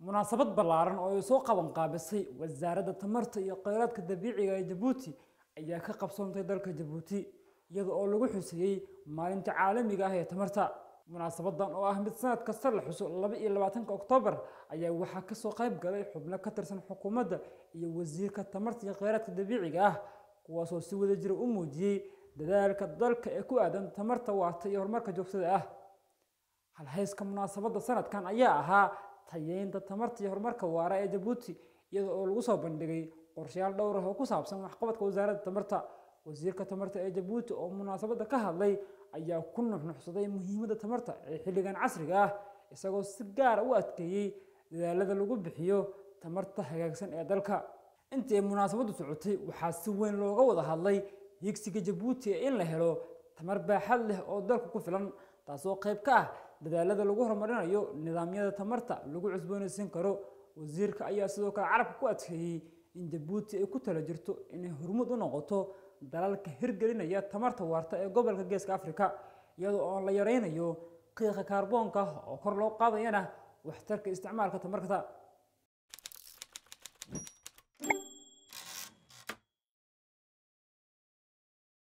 munaasabad ballaaran oo ay soo qaban qaabisay wasaaradda tamarta iyo kheyraadka dabiiciga ee jabuuti ayaa ka qabsoontay dalka jabuuti iyada oo lagu xuseeyey maalinta caalamiga ah ee tamarta munaasabadan oo ah mid sanad kasta la xuso laba iyo labaatanka oktoobar ayaa waxaa kasoo qayb galay xubno ka tirsan xukuumadda iyo wasiirka tamarta iyo kheyraadka dabiiciga ah kuwaasoo si wada jira u muujiyey dadaalka dalka ee ku aadan tamarta waarta iyo horumarka joogtada ah halhayska munaasabadda sanadkan ayaa ahaa tayeynta tamarta iyo horumarka waara ee jabuuti iyada oo lagu soo bandhigay qorshayaal dhowr ah oo ku saabsan waxqabadka wasaaradda tamarta wasiirka tamarta ee jabuuti oo munaasabadda ka hadlay ayaa ku nuxnuxsaday muhiimadda tamarta ee xilligan casriga ah isagoo si gaara u adkeeyey dadaalada lagu bixiyo tamarta hagaagsan ee dalka intii ay munaasabaddu socotay waxaa si weyn looga wada hadlay higsiga jabuuti ee in la helo tamar baaxad leh oo dalka ku filan taasoo qayb ka ah dadaalada lagu horumarinayo nidaamyada tamarta lagu cusboonaysiin karo wasiirka ayaa sidoo kale carabka ku adkeeyey in jabuuti ay ku tala jirto inay hormuud u noqoto dalalka hirgelinaya tamarta waarta ee gobolka geeska afrika iyadoo oo la yaraynayo qiiqa kaarboonka oo kor loo qaadayana waxtarka isticmaalka tamarta